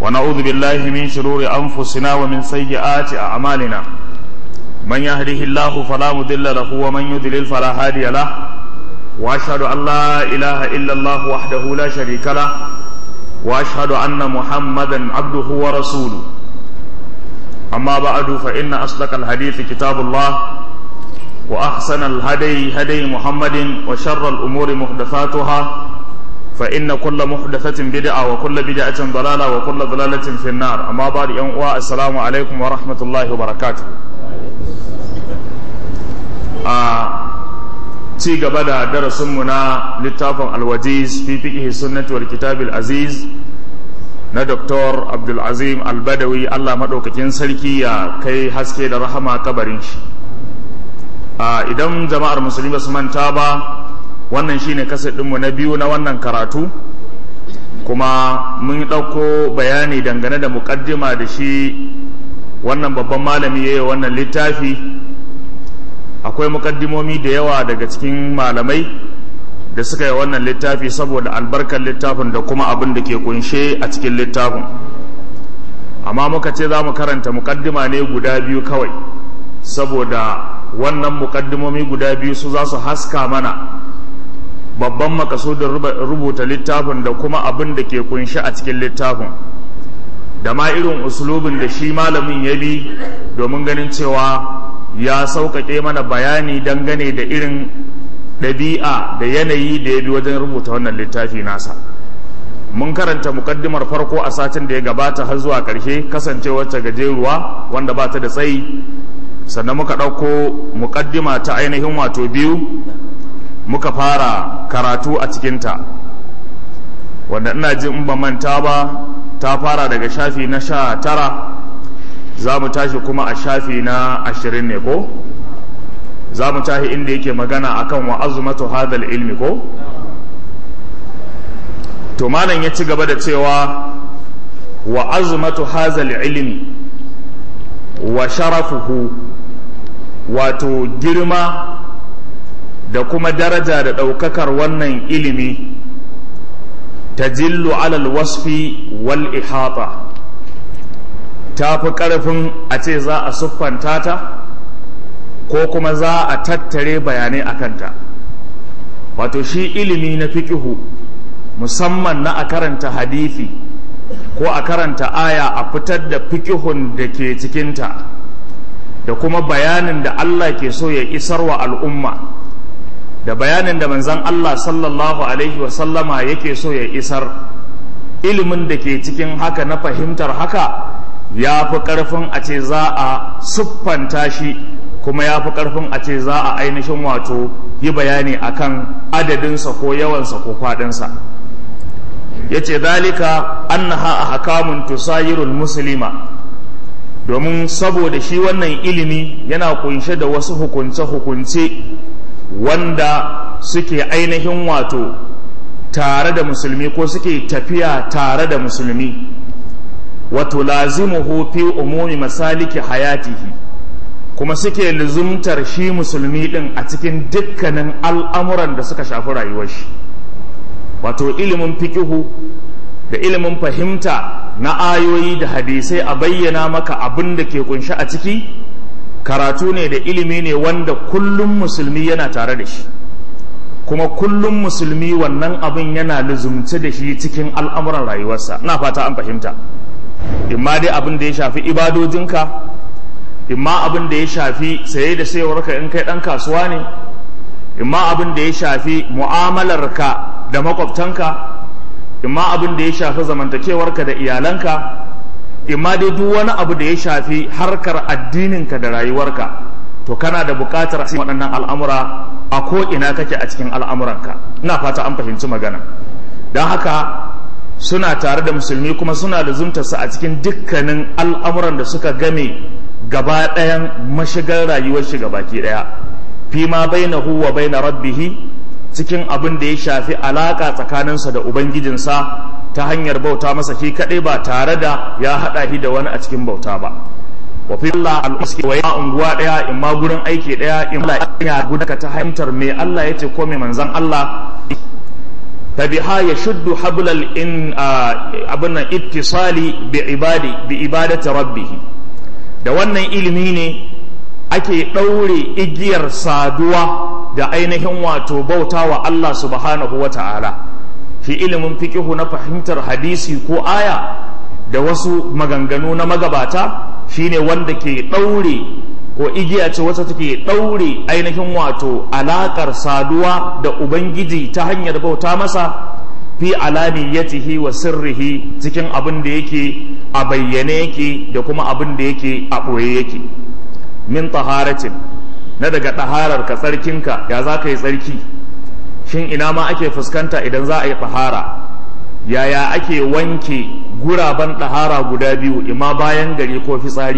ونعوذ بالله من شرور أنفسنا ومن سيئات أعمالنا من يهده الله فلا مضل له ومن يضلل فلا هادي له وأشهد أن لا إله إلا الله وحده لا شريك له وأشهد أن محمدا عبده ورسوله أما بعد فإن أصدق الحديث كتاب الله وأحسن الهدي هدي محمد وشر الأمور محدثاتها فإن كل محدثة بدعة وكل بدعة ضلالة وكل ضلالة في النار أما بعد يوم السلام عليكم ورحمة الله وبركاته ci gaba da darasinmu na littafin alwajiz fi fiqh sunnati wal kitab aziz na Dr. Abdulazim Albadawi Allah maɗaukakin sarki ya kai haske da rahama kabarin shi idan jama'ar musulmi ba su manta ba wannan shine ɗinmu na biyu na wannan karatu kuma mun ɗauko bayani dangane da muƙaddima da shi wannan babban malami ya yi wannan littafi akwai muƙaddimomi da yawa daga cikin malamai da suka yi wannan littafi saboda albarkar littafin da kuma abin da ke kunshe a cikin littafin amma muka ce za mu karanta muƙaddima ne guda biyu kawai saboda wannan muƙaddimomi guda biyu su za su haska mana babban makasudin rubuta littafin da kuma abin da ke kunshi a cikin littafin da ma irin usulubin da shi malamin ya bi domin ganin cewa ya sauƙaƙe mana bayani dangane da irin ɗabi'a da yanayi da ya bi wajen rubuta wannan littafi nasa mun karanta mukaddimar farko a satin da ya gabata har zuwa ƙarshe kasancewar ta gajeruwa wanda ba ta da tsayi sannan muka ɗauko mukaddima ta ainihin wato biyu muka fara karatu a cikinta wanda ina jin in ba manta ba ta fara daga shafi na sha tara za mu tashi kuma a shafi na ashirin ne ko za mu tashi inda yake magana akan wa azumatu hadal ilmi ko to malam ya ci gaba da cewa wa azumatu hadal ilmi wa sharafuhu wato girma da kuma daraja da ɗaukakar wannan ilimi ta jillu alal wasfi wal ihata ta fi ƙarfin a ce za a siffanta ta ko kuma za a tattare bayanai a kanta wato shi ilimi na fiƙihu musamman na a karanta hadithi ko a karanta aya a fitar da fiƙihun da ke cikinta da kuma bayanin da Allah ke so ya isar wa al'umma da bayanin da manzan Allah sallallahu Alaihi wasallama yake so ya isar ilimin da ke cikin haka na fahimtar haka ya fi ƙarfin a ce za a siffanta shi kuma ya fi ƙarfin a ce za a ainihin wato yi bayani akan adadinsa ko yawansa ko kwaɗinsa ya ce zalika annaha a hakamun tusayirul musulma domin saboda shi wannan ilimi yana kunshe da wasu hukunce-hukunce wanda suke ainihin wato tare da musulmi ko suke tafiya tare da musulmi wato lazimuhu fi umumi masaliki hayatihi kuma suke luzumtar shi musulmi din a cikin dukkanin al'amuran da suka shafi rayuwar shi wato ilimin fikihu da ilimin fahimta na ayoyi da hadisai a bayyana maka abin da ke kunshi a ciki karatu ne da ilimi ne wanda kullum musulmi yana tare da shi kuma kullum musulmi wannan abin yana luzumce da shi cikin al'amuran rayuwarsa na fata an fahimta imma dai abin da ya shafi ibadojinka imma abin da ya shafi saye da sayarwarka in kai ɗan kasuwa ne imma abin da ya shafi mu'amalarka da makwabtanka imma abin da ya shafi zamantakewarka da iyalanka imma dai duk wani abu da ya shafi harkar addininka da rayuwarka to kana da buƙatar waɗannan al'amura a ko ina kake a cikin al'amuranka ina fata an fahimci magana don haka suna tare da musulmi kuma suna da zumtarsa a cikin dukkanin al'amuran da suka game gaba ɗayan mashigar rayuwar shi baki ɗaya fi ma bainahu wa baina rabbihi cikin abin da ya shafi alaka tsakaninsa da ubangijinsa ta hanyar bauta masa shi kaɗai ba tare da ya haɗa shi da wani a cikin bauta ba wa fi Allah al'uski wa ya unguwa ɗaya in ma gurin aiki ɗaya in Allah ya gudaka ta hanyar me Allah ya ce ko me manzan Allah فبها يشد حبل الإن أبنا اتصال بعبادي بعبادة ربه da wannan ilimi ne ake ɗaure igiyar saduwa da ainihin wato bauta wa Allah subhanahu wa ta'ala shi ilimin fikihu na fahimtar hadisi ko aya da wasu maganganu na magabata shine wanda ke ɗaure ko igiya ce wacce take ɗaure ainihin wato alaƙar saduwa da ubangiji ta hanyar bauta masa fi alaniyatihi wa sirrihi cikin abin da yake a bayyane yake da kuma abin da yake a ɓoye yake min taharatin na daga ɗaharar ka tsarkinka ya za ka yi tsarki shin ina ma ake fuskanta idan za a yi tahara yaya ake wanke guraben ɗahara guda biyu ima bayan gari ko fitsari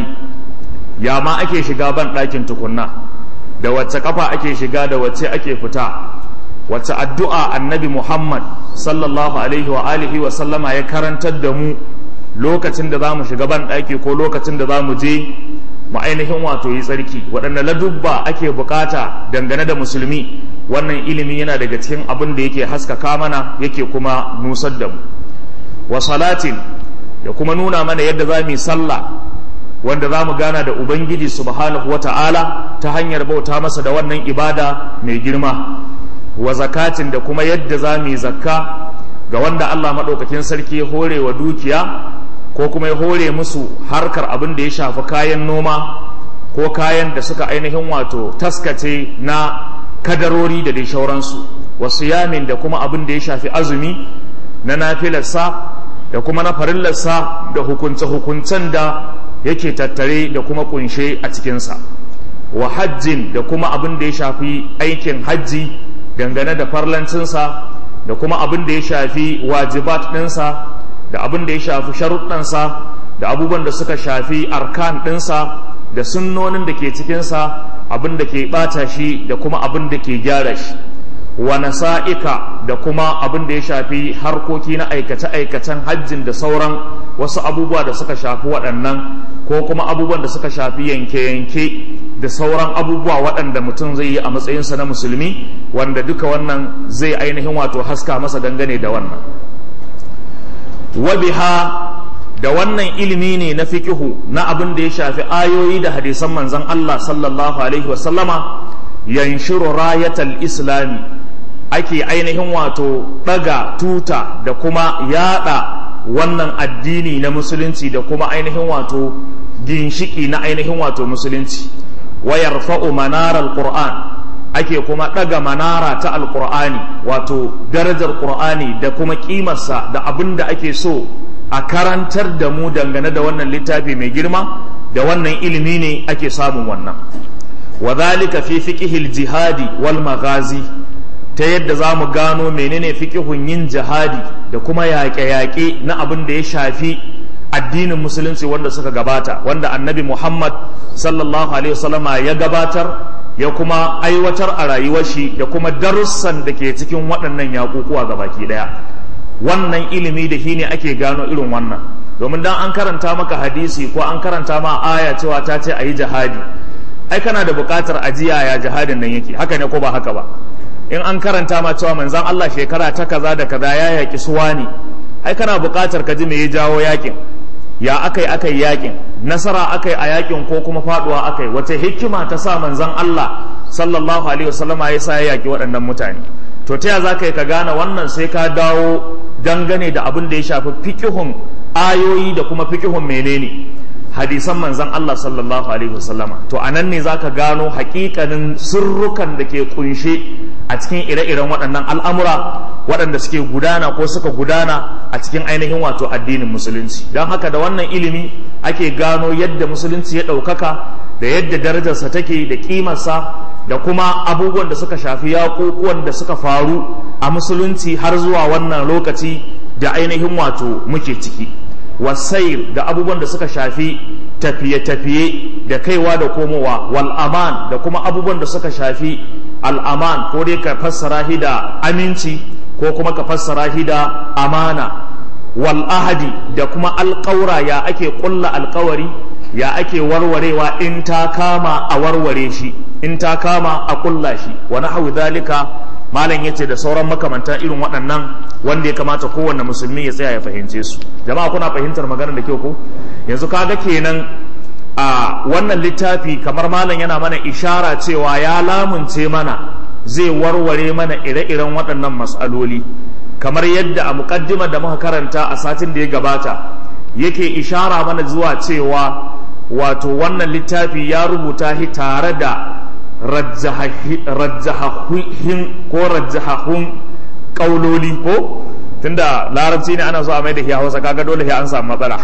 ya ma ake shiga ban ɗakin tukunna da wacce kafa ake shiga da wacce ake fita wacce addu'a annabi muhammad sallallahu alaihi wa alihi wa sallama ya karantar da mu lokacin da za mu shiga ban ɗaki ko lokacin da za mu je mu ainihin wato yi tsarki waɗanne ladubba ake bukata dangane da musulmi wannan ilimi yana daga cikin abin da yake haskaka mana yake kuma nusar da mu wa salatin da kuma nuna mana yadda za mu yi sallah wanda za mu gana da ubangiji subhanahu wa ta'ala ta hanyar bauta masa da wannan ibada mai girma wa zakatin da kuma yadda za mu yi zakka ga wanda allah maɗaukakin sarki ya hore wa dukiya ko kuma ya hore musu harkar abin da ya shafi kayan noma ko kayan da suka ainihin wato taskace na kadarori da dai shauransu wasu yamin da kuma abin da ya shafi azumi na nafilarsa da kuma na farillarsa da hukunce-hukuncen da yake tattare da kuma kunshe a cikinsa wa hajjin da kuma abin da ya shafi aikin hajji dangane da farlancinsa da kuma abin da ya shafi wajibat ɗinsa da abin da ya shafi sharuɗansa da abubuwan da suka shafi arkan ɗinsa da sunnonin da ke cikinsa abin da ke ɓata shi da kuma abin da ke gyara shi wa nasa'ika da kuma abin da ya shafi harkoki na aikace-aikacen hajjin da sauran wasu abubuwa da suka shafi waɗannan ko kuma abubuwan da suka shafi yanke-yanke da sauran abubuwa waɗanda mutum zai yi a matsayinsa na musulmi wanda duka wannan zai ainihin wato haska masa dangane da wannan wabiha da wannan ilimi ne na fikihu na abin da ya shafi ayoyi da hadisan manzon Allah sallallahu alaihi wasallama yanshiru rayatal islami ake ainihin wato ɗaga tuta da kuma yada wannan addini na musulunci da kuma ainihin wato ginshiki na ainihin wato musulunci wayar fa'u manarar qur'an ake kuma ɗaga manara ta alƙur'ani wato darajar ƙur'ani da kuma ƙimarsa da abin da ake so a karantar da mu dangane da wannan littafi mai girma da wannan ilimi ne ake samun wannan wa zalika fi fiqhil jihadi wal maghazi ta yadda za mu gano menene fiqhun yin jihadi da kuma yaƙe-yaƙe na abin da ya shafi addinin musulunci wanda suka gabata wanda annabi muhammad sallallahu alaihi wasallama ya gabatar ya kuma aiwatar a rayuwar shi da kuma darussan da ke cikin waɗannan yaƙuƙuwa ga baki ɗaya wannan ilimi da shi ne ake gano irin wannan domin dan an karanta maka hadisi ko an karanta ma aya cewa ta ce a yi jihadi ai kana da buƙatar ajiya ya jihadin nan yake haka ne ko ba haka ba in an karanta ma cewa manzon Allah shekara ta kaza da kaza ya yaƙi suwa ne ai kana buƙatar ka ji me ya jawo yaƙin ya akai akai yaƙin nasara akai a yaƙin ko kuma faɗuwa akai wace hikima ta sa manzon Allah sallallahu alaihi wasallama ya sa ya yaƙi waɗannan mutane to ta ya za ka yi ka gane wannan sai ka dawo dangane da abin da ya shafi fikihun ayoyi da kuma fikihun menene hadisan manzan Allah sallallahu alaihi wasallama to anan ne zaka gano hakikanin sirrukan da ke kunshe a cikin ire-iren waɗannan al'amura waɗanda suke gudana ko suka gudana a cikin ainihin wato addinin musulunci don haka da wannan ilimi ake gano yadda musulunci ya ɗaukaka da yadda darajarsa take da ƙimarsa da kuma abubuwan da suka shafi yaƙuƙuwan da suka faru a musulunci har zuwa wannan lokaci da ainihin wato muke ciki wasair da abubuwan da suka shafi tafiye-tafiye da kaiwa da komowa wal aman da kuma abubuwan da suka shafi al'aman ko dai ka fassara shi da aminci ko kuma ka fassara shi da amana wal ahadi da kuma alƙaura ya ake ƙulla alƙawari ya ake warwarewa in ta kama a warware shi in ta kama a kulla shi wa nahwu zalika malam yace da sauran makamantan irin waɗannan wanda ya kamata kowanne musulmi ya tsaya ya fahimce su jama'a kuna fahimtar maganar da kyau ko yanzu kaga kenan a wannan littafi kamar malam yana mana ishara cewa ya lamunce mana zai warware mana ire-iren waɗannan matsaloli kamar yadda a muƙaddimar da muka karanta a satin da ya gabata yake ishara mana zuwa cewa wato wannan littafi ya rubuta shi tare da rajjahahin ko rajjahahun ƙauloli ko tunda larabci ne ana so a mai da shi hausa kaga dole sai an samu matsala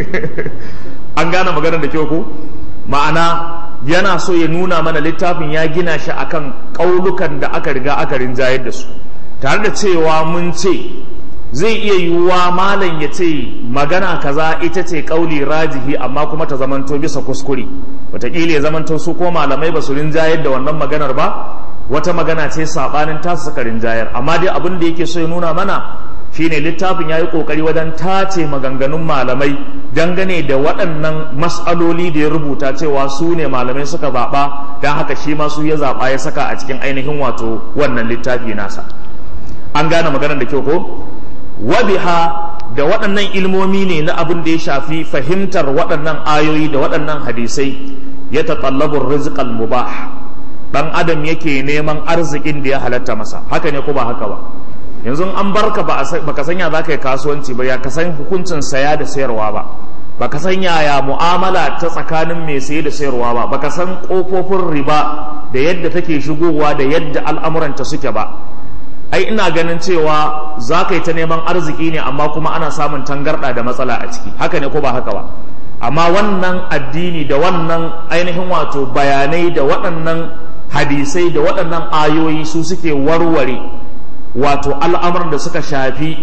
an gane maganar da kyau ko ma'ana yana so ya nuna mana littafin ya gina shi akan ƙaulukan da aka riga aka rinjayar da su tare da cewa mun ce zai iya yiwuwa malam ya ce magana kaza ita ce ƙauli rajihi amma kuma ta zamanto bisa kuskure wataƙila ya zamanto su ko malamai ba su rinjayar da wannan maganar ba wata magana ce saɓanin tasu suka rinjayar amma dai abin da yake so ya nuna mana shine littafin ya yi ƙoƙari wajen tace maganganun malamai dangane da waɗannan mas'aloli da ya rubuta cewa su ne malamai suka zaɓa don haka shi ma su ya zaɓa ya saka a cikin ainihin wato wannan littafi nasa an gane maganar da kyau ko wabiha da waɗannan ilmomi ne na abin da ya shafi fahimtar waɗannan ayoyi da waɗannan hadisai ya taƙallabun rizqal mubah ɗan adam yake neman arzikin da ya halatta masa haka ne ko ba haka ba yanzu an barka ba ka sanya za ka yi kasuwanci ba ya ka san hukuncin saya da sayarwa ba ba ka san yaya mu'amala ta tsakanin mai saye da sayarwa ba ba ka san ƙofofin riba da yadda take shigowa da yadda al'amuranta suke ba ai ina ganin cewa za ka yi ta neman arziki ne amma kuma ana samun tangarɗa da matsala a ciki haka ne ko ba haka ba amma wannan addini da wannan ainihin wato bayanai da waɗannan hadisai da waɗannan ayoyi su suke warware wato al'amuran da suka shafi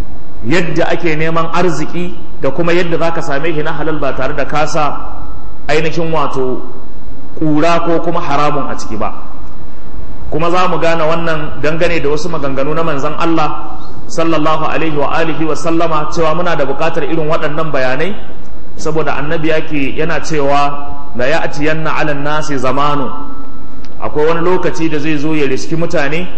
yadda ake neman arziki da kuma yadda za ka same shi na halal ba tare da kasa ainihin wato ƙura ko kuma haramun a ciki ba kuma za mu gane wannan dangane da wasu maganganu na manzan Allah sallallahu alaihi wa alihi wa sallama cewa muna da buƙatar irin waɗannan bayanai saboda annabi yake yana cewa la ya'tiyanna 'ala nasi zamanu akwai wani lokaci da zai zo ya riski mutane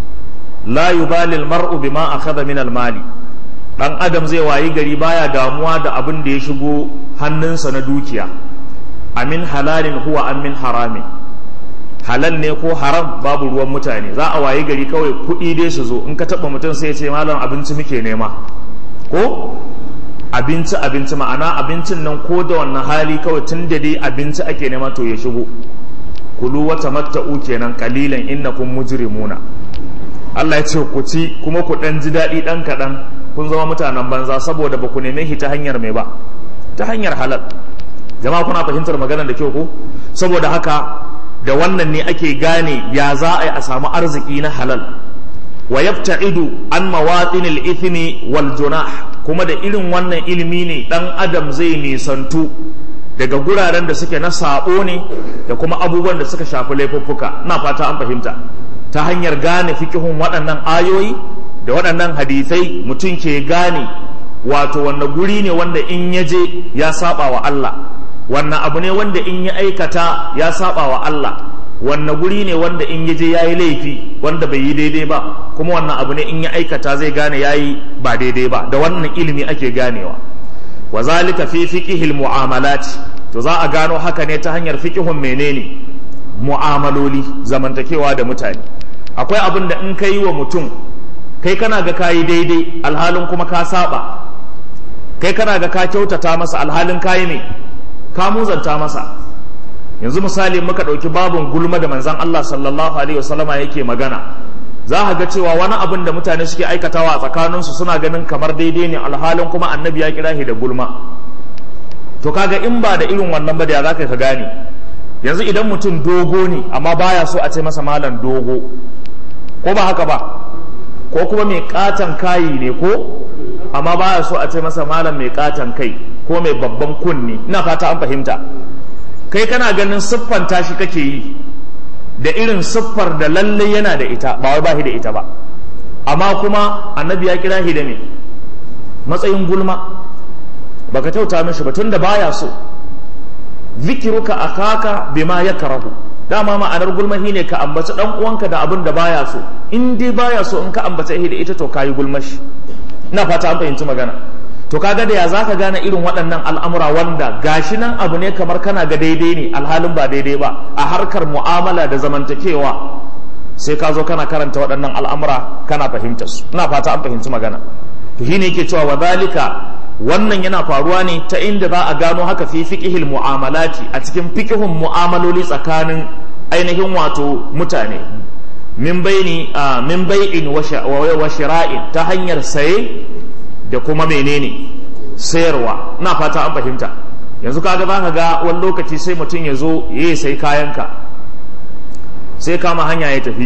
la yubali al-mar'u bima akhadha min al-mali dan adam zai wayi gari baya damuwa da abin da ya shigo hannunsa na dukiya amin halalin huwa amin haramin halal ne ko haram babu ruwan mutane za a wayi gari kawai kuɗi dai su zo in ka taɓa mutum sai ya ce malam abinci muke nema ko abinci abinci ma'ana abincin nan ko da wannan hali kawai tun da dai abinci ake nema to ya shigo kulu wata matta'u kenan kalilan innakum mujrimuna Allah ya ce ku ci kuma ku dan ji daɗi ɗan kaɗan kun zama mutanen banza saboda ba ku neme shi ta hanyar mai ba ta hanyar halal jama'a kuna fahimtar maganar da kyau ko saboda haka da wannan ne ake gane ya za a yi a samu arziki na halal wa yabta'idu an mawatin al-ithmi wal junah kuma da irin wannan ilimi ne dan adam zai nisantu daga guraren da suke na sabo ne da kuma abubuwan da suka shafi laifuffuka na fata an fahimta ta hanyar gane fikihun waɗannan ayoyi da waɗannan hadisai mutum ke gane wato wanda guri ne wanda in ya je ya saba wa Allah wannan abu ne wanda in ya aikata ya saba wa Allah wannan guri ne wanda in ya je ya yi laifi wanda bai yi daidai ba kuma wannan abu ne in ya aikata zai gane ya yi ba daidai ba da wannan ilimi ake ganewa wa zalika fi fiqhil mu'amalat to za a gano haka ne ta hanyar fiqhun menene mu'amaloli zamantakewa da mutane akwai abin da in ka yi wa mutum kai kana ga kayi daidai alhalin kuma ka saba kai kana ga ka kyautata masa alhalin kayi ne ka muzanta masa yanzu misali muka ɗauki babin gulma da manzan Allah sallallahu alaihi wasallama yake magana za a ga cewa wani abin da mutane suke aikatawa a tsakaninsu suna ganin kamar daidai ne alhalin kuma annabi ya kira shi da gulma to kaga in ba da irin wannan ba da za ka gane yanzu idan mutum dogo ne amma baya so a ce masa malam dogo ko ba haka ba ko kuma mai katon kayi ne ko amma baya so a ce masa malam mai katon kai ko mai babban kunni ina fata an fahimta kai kana ganin siffanta shi kake yi da irin siffar da lalle yana da ita ba wai ba shi da ita ba amma kuma annabi ya kira shi da me matsayin gulma baka kyauta mishi ba tunda baya so zikiruka akaka bima yakrahu dama ma'anar gulmahi ne ka ambaci dan uwanka da abin da baya so in dai baya so in ka ambaci da ita to kayi gulmashi ina fata an fahimci magana to kaga da ya zaka gane irin waɗannan al'amura wanda gashi nan abu ne kamar kana ga daidai ne alhalin ba daidai ba a harkar mu'amala da zamantakewa sai ka zo kana karanta waɗannan al'amura kana fahimtar su ina fata an fahimci magana to shine yake cewa wa zalika wannan yana faruwa ne ta inda za a gano haka fi fiqhil mu'amalati a cikin fiqhun mu'amaloli tsakanin ainihin wato mutane min baini min bai'in wa shira'in ta hanyar saye da kuma menene sayarwa ina fata an fahimta yanzu kaga zaka ga wani lokaci sai mutum ya zo ya sai kayanka sai kama hanya ya tafi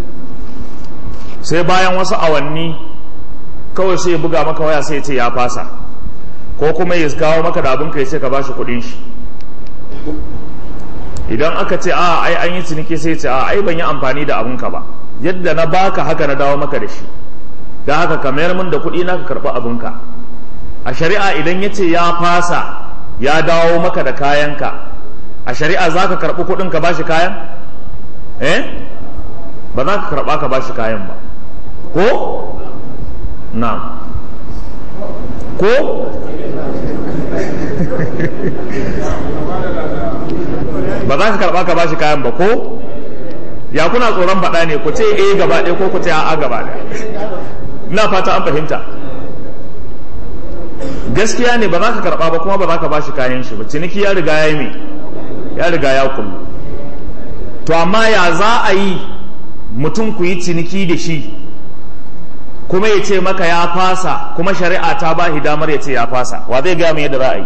sai bayan wasu awanni kawai sai ya buga maka waya sai ya ce ya fasa ko kuma ya kawo maka da abinka ya ce ka ba shi kudin shi idan aka ce a ai an yi ciniki sai ce a ai ban yi amfani da abinka ba yadda na baka haka na dawo maka da shi da haka ka mayar min da kuɗi na ka karɓi abinka a shari'a idan ya ce ya fasa ya dawo maka da kayanka a shari'a za ka karɓi kuɗin ka ba shi kayan eh ba za ka karɓa ka ba shi kayan ba ko na ko ba za ka karba ka bashi kayan ba ko ya kuna tsoron faɗa ne ku ce eh gaba ɗaya ko ku ce a'a gaba ɗaya ina fata an fahimta gaskiya ne ba za ka karba ba kuma ba za ka bashi kayan shi ba ciniki ya riga ya yi mai ya riga ya kullu to amma ya za a yi mutum ku yi ciniki da shi kuma ya ce maka ya fasa kuma shari'a ta ba shi damar ya ce ya fasa wa zai gaya mai yadda za a yi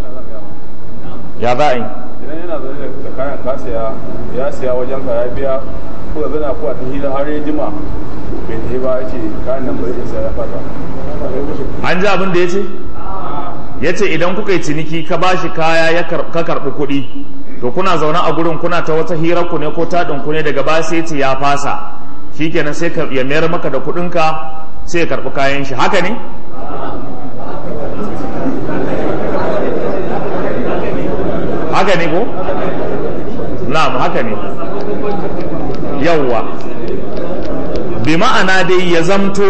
ya za a yi idan yana zaune da kayan ka siya ya siya wajen ka ya biya ko da zana ko a ta hira har ya jima bai ta ba ya ce kayan nan bai isa ya fasa an ji abin da ya ce ya ce idan kuka yi ciniki ka ba shi kaya ka karɓi kuɗi to kuna zaune a gurin kuna ta wata hirar ku ne ko taɗin ku ne daga ba sai ce ya fasa shikenan sai ya mayar maka da kuɗinka sai ya karɓi kayan shi haka ne haka ne ko na'am haka ne yawwa bi ma'ana dai ya zamto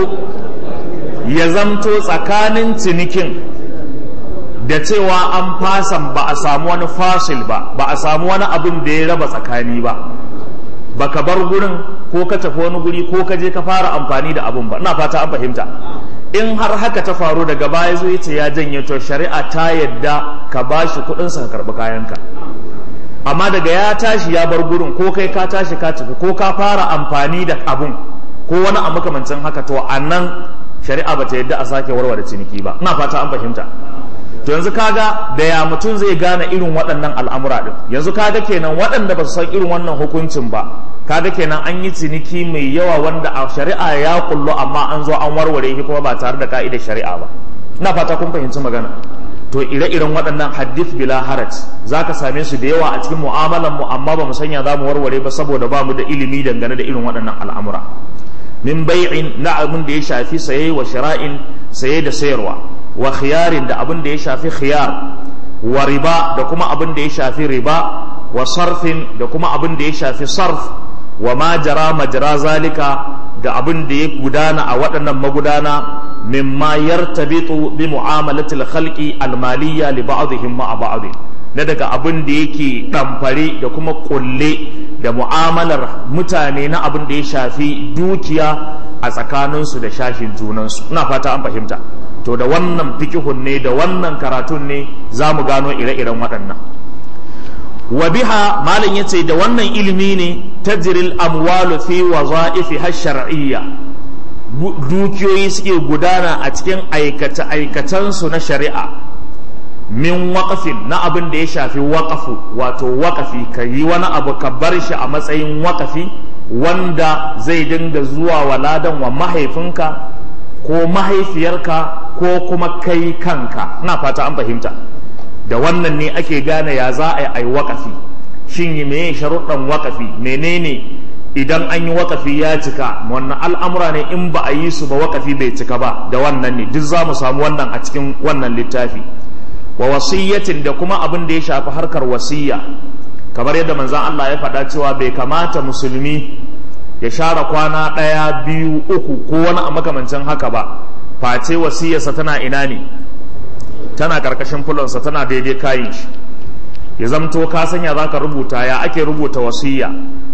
ya zamto tsakanin cinikin da cewa an fasan ba a samu wani fasil ba ba a samu wani abin da ya raba tsakani ba baka bar gurin ko ka tafi wani guri ko ka je ka fara amfani da abun ba ina fata an fahimta in har haka ta faru daga baya zo yace ya janye to shari'a ta yadda ka bashi kuɗin sa ka karɓi kayanka amma daga ya tashi ya bar gurin ko kai ka tashi ka tafi ko ka fara amfani da abun ko wani a makamancin haka to a nan shari'a ba ta yadda a sake warware ciniki ba ina fata an fahimta to yanzu kaga da ya mutum zai gane irin waɗannan al'amura ɗin yanzu kaga kenan waɗanda ba su san irin wannan hukuncin ba kaga kenan an yi ciniki mai yawa wanda a shari'a ya kullu amma an zo an warware shi kuma ba tare da ka'idar shari'a ba ina fata kun fahimci magana to ire-iren waɗannan hadith bila haraj za ka same su da yawa a cikin mu'amalan mu amma ba mu sanya za mu warware ba saboda ba mu da ilimi dangane da irin waɗannan al'amura min bai'in na abin da ya shafi saye wa shira'in saye da sayarwa wa khiyarin da abin da ya shafi khiyar wa riba da kuma abin da ya shafi riba wa sarfin da kuma abin da ya shafi sarf wa ma jara majra zalika da abin da ya gudana a waɗannan magudana mimma yartabitu bi mu'amalatil khalqi almaliyya li ba'dihim ma'a ba'd na daga abin da yake ɗamfare da kuma kulle da mu'amalar mutane na abin da ya shafi dukiya a tsakaninsu da shashin junansu ina fata an fahimta to da wannan fikihun ne da wannan karatun ne za mu gano ire-iren waɗannan wa biha malam yace da wannan ilimi ne tajril amwalu fi waza'ifi har shar'iyya dukiyoyi suke gudana a cikin aikace aikacensu na shari'a min waƙafin na abin da ya shafi waƙafu wato waƙafi ka yi wani abu ka bar shi a matsayin waƙafi wanda zai dinga zuwa wa ladan wa mahaifinka ko mahaifiyarka ko kuma kai kanka na fata an fahimta da wannan ne ake gane ya za a yi waƙafi shin yi meye sharuɗan waƙafi menene idan an yi waƙafi ya cika wannan al'amura ne in ba a yi su ba waƙafi bai cika ba da wannan ne duk za mu samu wannan a cikin wannan littafi wa wasiyyatin da kuma abin da ya shafi harkar wasiyya kamar yadda manzan Allah ya faɗa cewa bai kamata musulmi ya share kwana ɗaya biyu uku ko wani a makamancin haka ba face wasiyarsa tana ina ne tana ƙarƙashin fulonsa tana daidai kayin shi ya zamto ka sanya za ka rubuta ya ake rubuta wasiya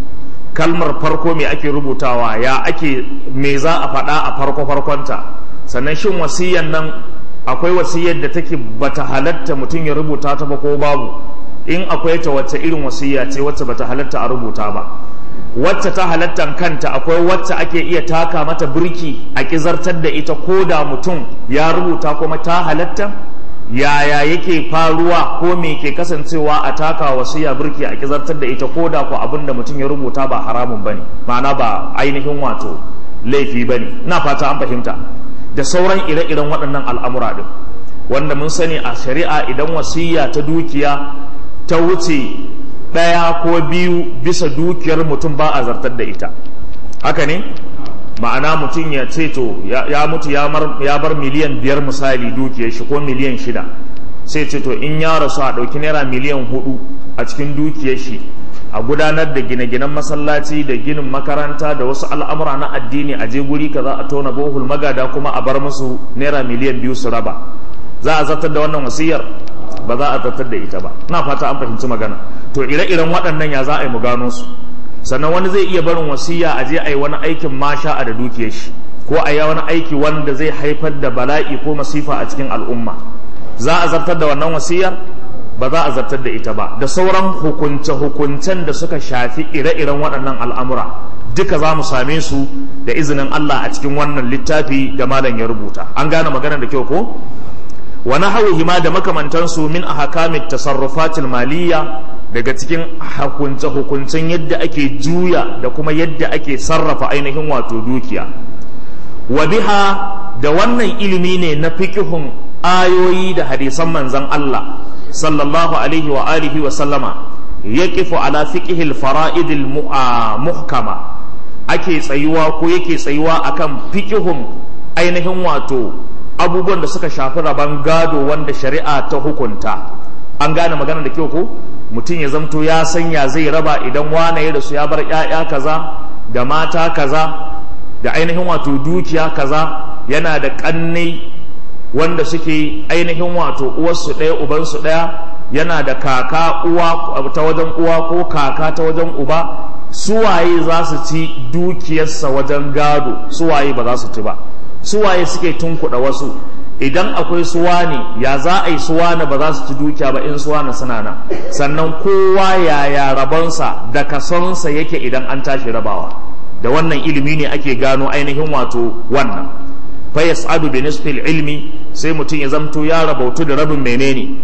kalmar farko me ake rubutawa ya ake me za a faɗa a farko farkonta sannan shin wasiyan nan akwai wasiyar da take bata halatta mutum ya rubuta ta ba ko babu in akwai ta wacce irin wasiya ce wacce bata halatta a rubuta ba wacce ta halatta kanta akwai wacce ake iya taka mata birki a kizartar da ita ko da mutum ya rubuta kuma ta halatta yaya yake faruwa ko me ke kasancewa a taka wasiya birki a kizartar da ita ko da ko abin da mutum ya rubuta ba haramun bane ma'ana ba ainihin wato laifi bane ina fata an fahimta da sauran ire-iren waɗannan al'amura din wanda mun sani a shari'a idan wasiya ta dukiya ta wuce ɗaya ko biyu bisa dukiyar mutum ba a zartar da ita haka ne ma'ana mutum ya ce to ya mutu ya bar miliyan biyar misali dukiyar shi ko miliyan shida sai ce to in ya rasu a ɗauki naira miliyan hudu a cikin dukiyar shi a gudanar da gine-ginen masallaci da ginin makaranta da wasu al'amura na addini a je guri kaza a tona bohul magada kuma a bar musu naira miliyan biyu su raba za a zartar da wannan wasiyar ba za a zartar da ita ba na fata an fahimci magana to ire-iren waɗannan ya za a yi mu gano su sannan wani zai iya barin wasiya a je a yi wani aikin masha a da dukiyar shi ko a yi wani aiki wanda zai haifar da bala'i ko masifa a cikin al'umma za a zartar da wannan wasiyar ba za a zartar da ita ba da sauran hukunce-hukuncen da suka shafi ire-iren waɗannan al'amura duka za mu same su da izinin Allah a cikin wannan littafi da malam ya rubuta an gane magana da kyau ko wani hauhi ma da makamantansu min a hakamit tasarrufatil maliyya daga cikin hukunce-hukuncen yadda ake juya da kuma yadda ake sarrafa ainihin wato dukiya wa biha da wannan ilimi ne na fikihun ayoyi da hadisan manzan Allah sallallahu alaihi wa alihi wa sallama yaqifu ala fiqhil fara'idil muhkama ake tsayuwa ko yake tsayuwa akan fikihun ainihin wato abubuwan da suka shafi rabon gado wanda shari'a ta hukunta an gane magana da kyau ko mutum ya zamto ya sanya zai raba idan wane ya rasu ya bar 'ya'ya kaza da mata kaza da ainihin wato dukiya kaza yana da ƙannai wanda suke ainihin wato uwarsu ɗaya ubansu ɗaya yana da kaka uwa ta wajen uwa ko kaka ta wajen uba suwaye za su ci dukiyarsa wajen gado suwaye ba za su ci ba suwaye suke tunkuɗa wasu idan akwai suwane ya za a yi suwane ba za su ci dukiya ba in suwane suna nan sannan kowa yaya rabonsa da kasonsa yake idan an tashi rabawa da wannan ilimi ne ake gano ainihin wato wannan fa yas'adu bi nisfil ilmi sai mutum ya zamto ya rabautu da rabin menene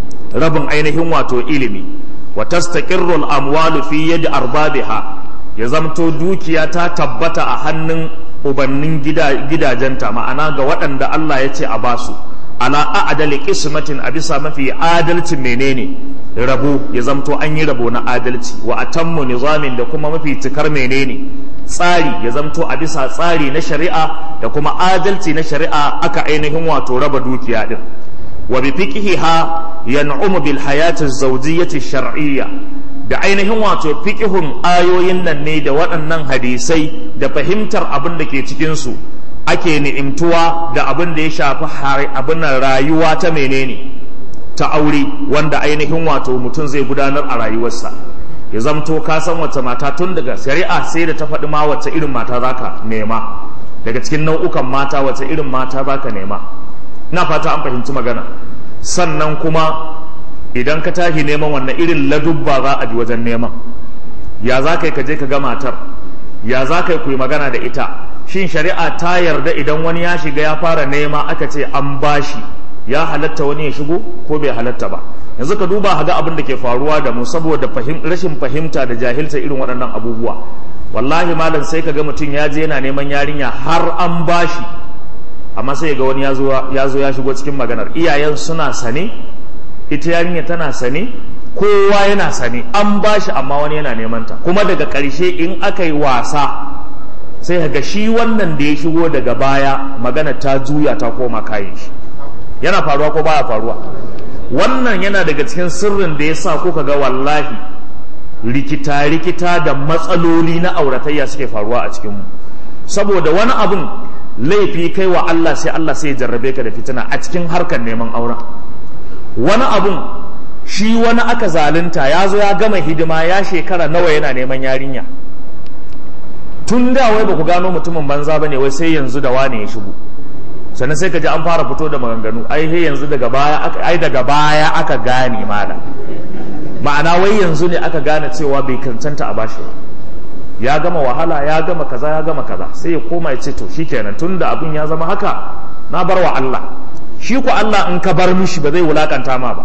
rabin ainihin wato ilimi wa tastaqirru al amwalu fi yadi arbabiha ya zamto dukiya ta tabbata a hannun ubannin gidajenta ma'ana ga waɗanda Allah ya ce a basu ala a'dali qismatin a bisa mafi adalcin menene rabo ya zamto an yi rabo na adalci wa atammu nizamin da kuma mafi cikar menene tsari ya zamto a bisa tsari na shari'a da kuma adalci na shari'a aka ainihin wato raba dukiya din wa bi fiqhiha yan'umu bil hayati az-zawjiyyati shar'iyya da ainihin wato fiqhun ayoyin nan ne da waɗannan hadisai da fahimtar abin da ke cikin su ake ni'imtuwa da abin da ya shafi abin rayuwa ta menene ta aure wanda ainihin wato mutum zai gudanar a rayuwarsa ya zamto ka san wace mata tun daga shari'a sai da ta faɗi ma wace irin mata zaka nema daga cikin nau'ukan mata wace irin mata zaka nema ina fata an fahimci magana sannan kuma idan ka tashi neman wannan irin ladubba za a bi wajen neman ya za ka yi ka je ka ga matar ya za ka yi ku yi magana da ita shin shari'a ta yarda idan wani ya shiga ya fara nema aka ce an bashi ya halatta wani ya shigo ko bai halatta ba yanzu ka duba haga abin da ke faruwa da mu saboda rashin fahimta da jahilta irin waɗannan abubuwa wallahi malam sai ka ga mutum ya je yana neman yarinya har an bashi amma sai ga wani ya zo ya shigo cikin maganar iyayen suna sane ita yarinya tana sane kowa yana sane an bashi amma wani yana neman ta kuma daga ƙarshe in aka yi wasa sai ga shi wannan da ya shigo daga baya magana ta juya ta koma kayan shi yana faruwa ko baya faruwa wannan yana daga cikin sirrin da ya sa kuka ga wallahi rikita-rikita da matsaloli na auratayya suke faruwa a cikinmu saboda wani abun laifi kai wa Allah sai Allah sai ya jarrabe ka da fitina a cikin harkar neman auren wani abun shi wani aka zalunta ya zo ya gama hidima ya shekara nawa yana neman yarinya tun da wai ba ku gano mutumin banza ba ne wai sai yanzu da wane ya shigo sannan sai ka ji an fara fito da maganganu ai he yanzu daga baya aka ai daga baya aka gane mana ma'ana wai yanzu ne aka gane cewa bai cancanta a bashi ba ya gama wahala ya gama kaza ya gama kaza sai ya koma ya ce to shikenan tunda abin ya zama haka na bar wa Allah shi ku Allah in ka bar mishi ba zai wulakanta ma ba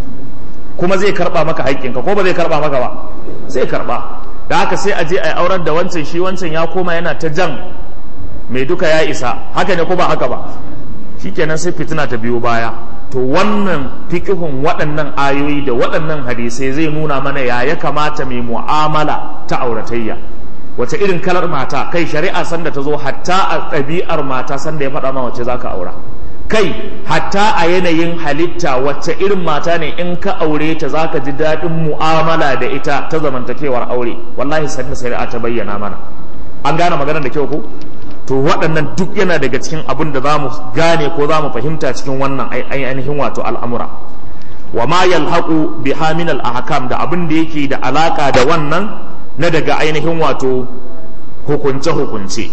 kuma zai karba maka haƙƙinka ko ba zai karba maka ba zai karba da haka sai a je a aurar da wancan shi wancan ya koma yana ta jan mai duka ya isa haka ne ko ba haka ba shikenan sai fitina ta biyo baya to wannan fikihun waɗannan ayoyi da waɗannan hadisai zai nuna mana ya ya kamata mai mu'amala ta auratayya wace irin kalar mata kai shari'a sanda ta zo hatta a ɗabi'ar mata sanda ya faɗa ma wace za ka aura kai hatta a yanayin halitta wacce irin mata ne in ka aure ta za ka ji daɗin mu'amala da ita ta zamantakewar aure wallahi sanda shari'a ta bayyana mana an gane maganar da kyau ko to waɗannan duk yana daga cikin abin da za mu gane ko za mu fahimta cikin wannan ainihin wato al'amura wa ma yalhaqu biha min al-ahkam da abin da yake da alaka da wannan na daga ainihin wato hukunce hukunce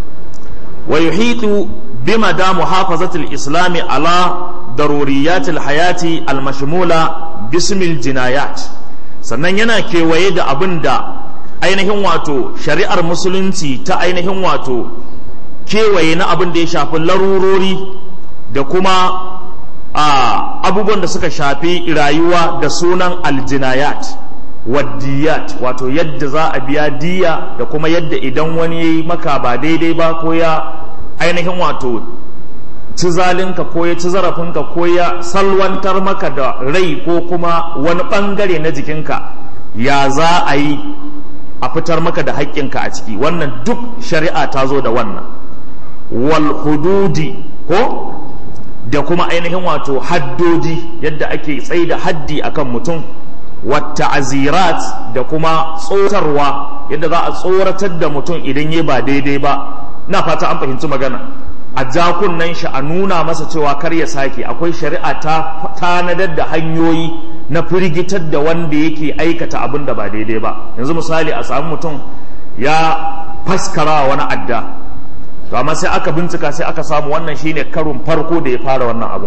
wa yuhitu bima da muhafazati al-islam ala daruriyat al-hayati al-mashmula bismil jinayat sannan yana kewaye da abin da ainihin wato shari'ar musulunci ta ainihin wato kewaye na abin da ya shafi larurori da kuma abubuwan da suka shafi rayuwa da sunan aljinayat waddiyat wato yadda za a biya diya da kuma yadda idan wani ya yi maka ba daidai ba ko ya ainihin wato ci zalinka ko ya ci zarafinka ko ya salwantar maka da rai ko kuma wani bangare na jikinka ya za a yi a fitar maka da haƙƙinka a ciki wannan duk shari'a ta zo da wannan wal hududi ko da kuma ainihin wato haddoji yadda ake tsaye da haddi akan mutum wata azirat da kuma tsotarwa yadda za a tsoratar da mutum idan ya ba daidai ba na fata an fahimci magana a jakunan shi a nuna masa cewa kar ya sake akwai shari'a ta tanadar da hanyoyi na firgitar da wanda yake aikata abin da ba daidai ba yanzu misali a samu mutum ya faskara wani adda to amma sai aka bincika sai aka samu wannan shine karun farko da ya fara wannan abin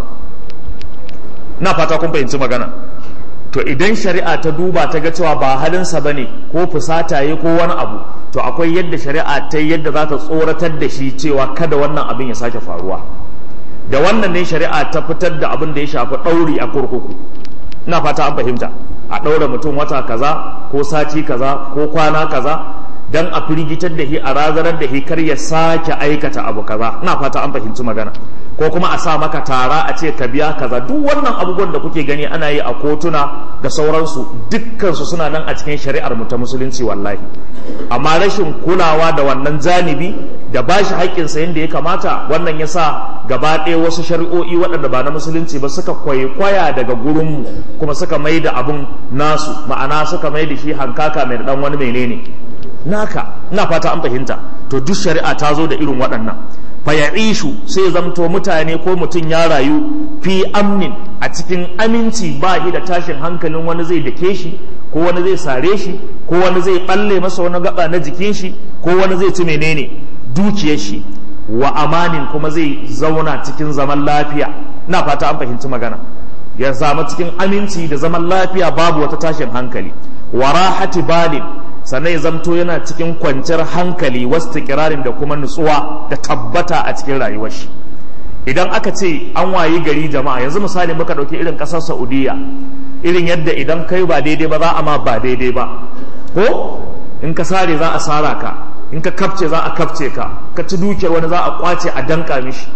na fata kun fahimci magana to idan shari'a ta duba ta ga cewa ba halinsa ba ne ko fusata ya ko wani abu to akwai yadda shari'a ta yadda za ta tsoratar da shi cewa kada wannan abin ya sake faruwa da wannan ne shari'a ta fitar da abin da ya shafi ɗauri a kurkuku ina fata an fahimta a ɗaura mutum wata kaza ko sati kaza ko kwana kaza dan a firgitar da shi a razanar da shi kar ya sake aikata abu kaza ina fata an fahimci magana ko kuma a sa maka tara a ce ka biya kaza duk wannan abubuwan da kuke gani ana yi a kotuna da sauransu dukkansu suna nan a cikin shari'ar mu ta musulunci wallahi amma rashin kulawa da wannan janibi da ba shi haƙƙinsa yadda ya kamata wannan ya sa gaba ɗaya wasu shari'o'i waɗanda ba na musulunci ba suka kwaikwaya daga gurinmu kuma suka mai da abun nasu ma'ana suka mai da shi hankaka mai da ɗan wani menene naka ina fata an fahimta to duk shari'a ta zo da irin waɗannan faya'ishu sai zamto mutane ko mutum ya rayu fi amnin a cikin aminci ba shi da tashin hankalin wani zai dake shi ko wani zai sare shi ko wani zai balle masa wani gaba na jikin shi ko wani zai ci menene dukiyar shi wa amanin kuma zai zauna cikin zaman lafiya ina fata an fahimci magana ya zama cikin aminci da zaman lafiya babu wata tashin hankali wa rahati balin sannan ya zamto yana cikin kwanciyar hankali wasu kirarin da kuma nutsuwa da tabbata a cikin rayuwar shi idan aka ce an wayi gari jama'a yanzu misali muka ɗauki irin ƙasar saudiya irin yadda idan kai ba daidai ba za a ma ba daidai ba ko in ka sare za a sara ka in ka kafce za a kafce ka ka ci dukiyar wani za a kwace a danka mishi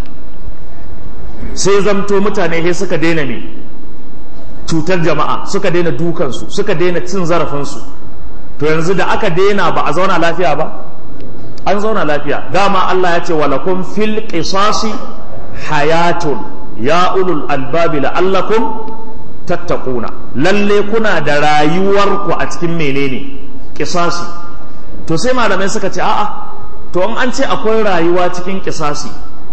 sai zamto mutane he suka daina ne cutar jama'a suka daina dukansu suka daina cin zarafinsu to yanzu da aka daina ba a zauna lafiya ba an zauna lafiya dama Allah ya ce walakum fil qisasi hayatun ya ulul albabi la'allakum tattaquna lalle kuna da rayuwarku a cikin menene kisasi to sai malamai suka ce a'a to in an ce akwai rayuwa cikin kisasi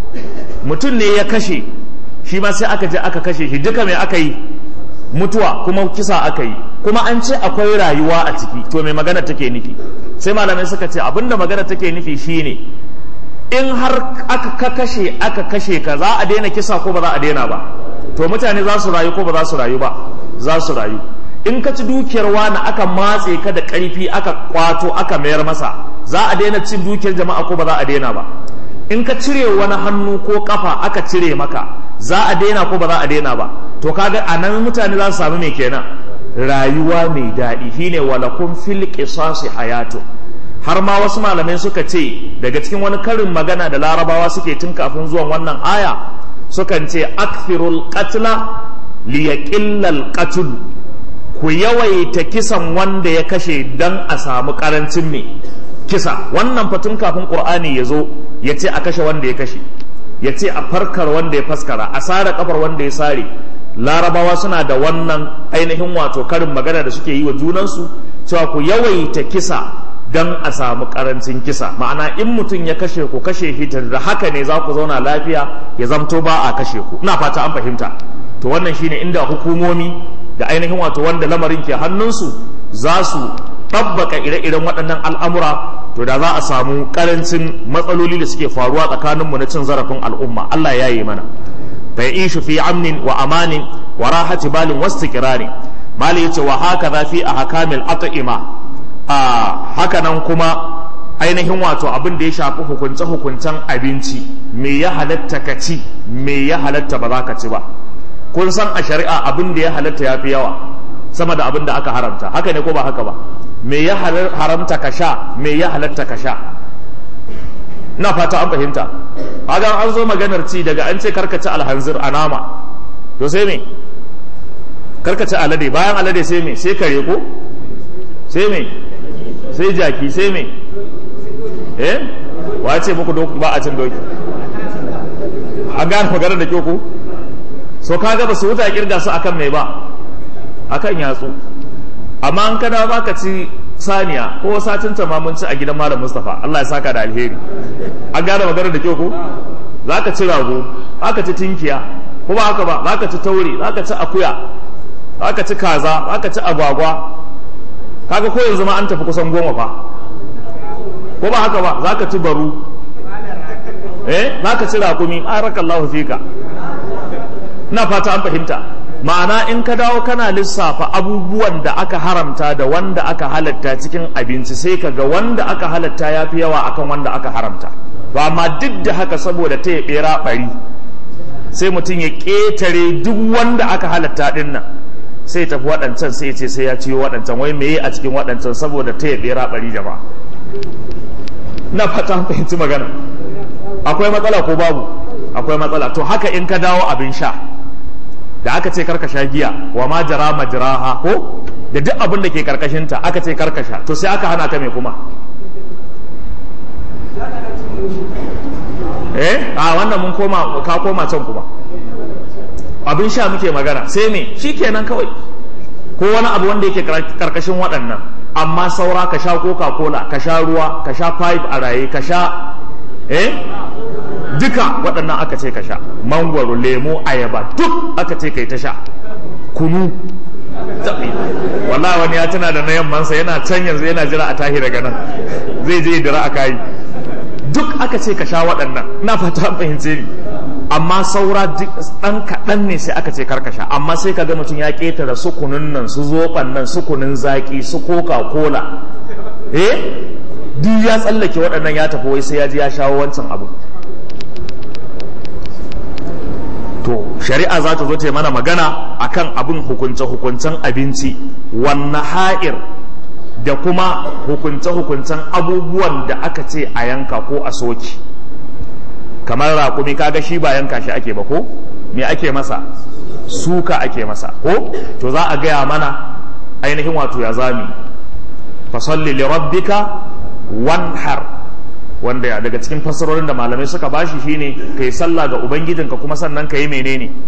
mutum ne ya kashe shi ma sai aka je aka kashe shi duka mai aka yi mutuwa kuma kisa aka yi kuma an ce akwai rayuwa a ciki to mai magana take nufi sai malamai suka ce abinda magana take nufi shine in har aka ka kashe aka kashe ka za a daina kisa ko ba za a daina ba to mutane za su rayu ko ba za su rayu ba za su rayu in ka ci dukiyar wani aka matse ka da ƙarfi aka kwato aka mayar masa za a daina cin dukiyar jama'a ko ba za a daina ba in ka cire wani hannu ko kafa aka cire maka za a daina ko ba za a daina ba to kaga a nan mutane za su samu mai kenan rayuwa mai daɗi shine walakun fil qisasi hayatu har ma wasu malamai suka ce daga cikin wani karin magana da larabawa suke tun kafin zuwan wannan aya sukan ce akthirul qatla liyaqillal qatl ku yawaita kisan wanda ya kashe dan a samu karancin me kisa wannan fatun kafin qur'ani ya zo ya ce a kashe wanda ya kashe ya ce a farkar wanda ya faskara a sare kafar wanda ya sare larabawa suna da wannan ainihin wato karin magana da suke yi wa junansu cewa ku yawaita kisa don a samu karancin kisa ma'ana in mutum ya kashe ku kashe hitar da haka ne za ku zauna lafiya ya zamto ba a kashe ku ina fata an fahimta to wannan shine inda hukumomi da ainihin wato wanda lamarin ke hannunsu za su tabbaka ire-iren waɗannan al'amura to da za a samu karancin matsaloli da suke faruwa tsakaninmu na cin zarafin al'umma Allah ya yi mana bai ishu fi amnin wa amanin wa rahati balin wasu kirari mali yace wa haka za fi a hakamil at'ima a haka nan kuma ainihin wato abin da ya shafi hukunce-hukuncen abinci me ya halatta ka ci me ya halatta ba za ka ci ba kun san a shari'a abin da ya halatta ya fi yawa sama da abin da aka haramta haka ne ko ba haka ba me ya haramta ka sha me ya halatta ka sha na fata an fahimta hagan an zo maganar ci daga an ce karkaci alhanzir a nama to sai me karkaci alade bayan alade sai me sai kare ko sai me sai jaki sai me eh wace muku doki ba a cin doki an gane maganar da kyau ko so kaga ba su wuta kirga su akan mai ba akan yatsu amma an kada ba ka ci saniya ko satin ta ma mun ci a gidan malam Mustafa Allah ya saka da alheri an gane maganar da kyau ko za ka ci rago za ka ci tinkiya ko ba haka ba za ka ci taure za ka ci akuya za ka ci kaza za ka ci agwagwa kaga ko yanzu ma an tafi kusan goma fa ko ba haka ba za ka ci baru eh za ka ci rakumi barakallahu fika ina fata an fahimta ma'ana in ka dawo kana lissafa abubuwan da aka haramta da wanda aka halatta cikin abinci sai ka ga wanda aka halatta ya fi yawa akan wanda aka haramta to amma duk da haka saboda ta ya bera bari sai mutum ya ƙetare duk wanda aka halatta din nan sai tafi waɗancan sai ce sai ya ciyo waɗancan wai meye a cikin waɗancan saboda ta ya bera bari jama'a na fata fahimci magana akwai matsala ko babu akwai matsala to haka in ka dawo abin sha da aka ce karka sha giya wa ma jara majraha ko da duk abin da ke karkashinta aka ce karka sha to sai aka hana ka me kuma eh a wannan mun koma ka koma can kuma abin sha muke magana sai me shikenan kawai ko wani abu wanda yake karkashin waɗannan amma saura ka sha coca cola ka sha ruwa ka sha pipe a raye ka sha eh duka waɗannan aka ce ka sha mangwaro lemo ayaba duk aka ce kai ta sha kunu wallahi wani ya tuna da na yammansa yana can yanzu yana jira a tahi daga nan zai je dira a kayi duk aka ce ka sha waɗannan ina fata an fahimce ni amma saura ɗan kaɗan ne sai aka ce karkasha amma sai ka ga mutum ya ƙetare su kunun nan su zoɓan nan su kunun zaƙi su coca cola eh duk ya tsallake waɗannan ya tafi wai sai ya ji ya shawo wancan abu to shari'a za ta zo ta yi mana magana akan abin hukunce-hukuncen abinci wannan ha'ir da kuma hukunce-hukuncen abubuwan da aka ce a yanka ko a soki kamar raƙumi kaga shi ba yanka shi ake ba ko me ake masa suka ake masa ko to za a gaya mana ainihin wato ya zami fasalli li rabbika wanhar wanda daga cikin fassarorin da malamai suka bashi shine kai sallah ga ubangijinka kuma sannan ka yi menene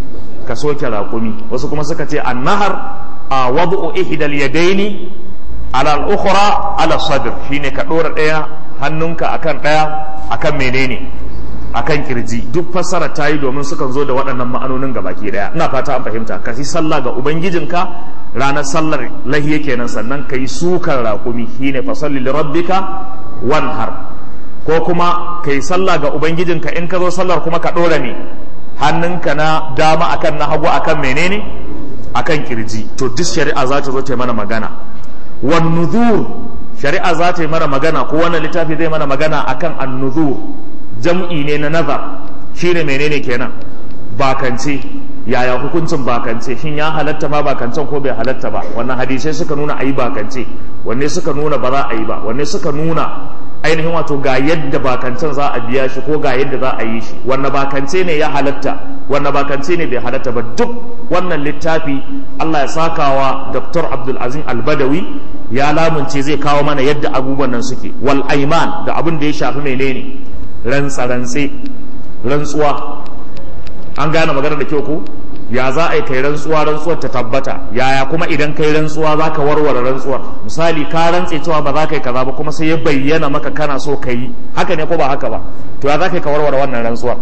ka soke raƙumi wasu kuma suka ce annahar a wadu'u ihdal yadaini ala al-ukhra ala sadr shine ka dora daya hannunka akan daya akan menene akan kirji duk fassara ta yi domin sukan zo da waɗannan ma'anonin ga baki daya ina fata an fahimta ka yi sallah ga ubangijinka ranar sallar lahiya kenan sannan ka yi sukan raƙumi shine fasalli li rabbika wanhar ko kuma ka yi sallah ga ubangijinka in ka zo sallar kuma ka ɗora ne hannunka na dama akan na hagu akan menene akan kirji to duk shari'a za ta zo ta yi mana magana wan nuzur shari'a za ta yi mana magana ko wannan littafi zai mana magana akan an nuzur jam'i ne na nazar shine menene kenan bakance yaya hukuncin bakance shin ya halatta ma bakancen ko bai halatta ba wannan hadisai suka nuna ayi bakance wanne suka nuna ba za a yi ba wanne suka nuna ainihin wato ga yadda bakancen za a biya shi ko ga yadda za a yi shi wanne bakance ne ya halatta wanne bakance ne bai halatta ba duk wannan littafi Allah ya sakawa Dr. Abdul Azim Al-Badawi ya lamunce zai kawo mana yadda abubuwan nan suke wal aiman da abin da ya shafi menene rantsa-rantse rantsuwa an gane magana da kyau ko ya za a yi kai rantsuwa rantsuwar ta tabbata yaya kuma idan kai rantsuwa za ka warware rantsuwar misali ka rantse cewa ba za ka yi kaza ba kuma sai ya bayyana maka kana so ka yi haka ne ko ba haka ba to ya za ka yi ka warware wannan rantsuwar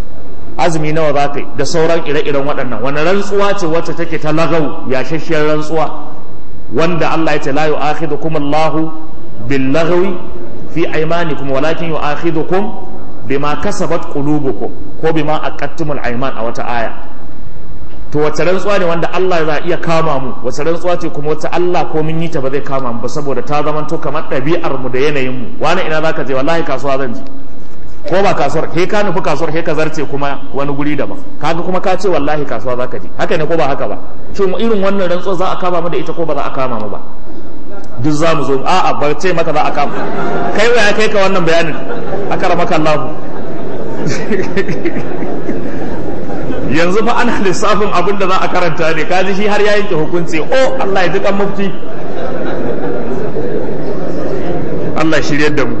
azumi nawa za ka yi da sauran ire-iren waɗannan wani rantsuwa ce wacce take ta lagau yashashiyar rantsuwa wanda Allah ya ce la yu'akhidukum Allahu bil lagwi fi aymanikum walakin yu'akhidukum bima kasabat qulubukum ko bima aqattumul ayman a wata aya to wace rantsuwa ne wanda Allah za iya kama mu wace rantsuwa ce kuma wacce Allah ko mun yi ta ba zai kama mu ba saboda ta zama to kamar ɗabi'ar mu da yanayin mu wani ina zaka je wallahi kasuwa zan je ko ba kasuwar he ka nufi kasuwar he ka zarce kuma wani guri daban kaga kuma ka ce wallahi kasuwa zaka je haka ne ko ba haka ba shin irin wannan rantsuwa za a kama mu da ita ko ba za a kama mu ba duk za mu zo a'a ba ce maka za a kama kai wa ya kai ka wannan bayanin akara maka Allah yanzu fa ana lissafin abin da za a karanta ne kaji shi har ya yanke hukunci o Allah ya ji kan mufti Allah shiryar da mu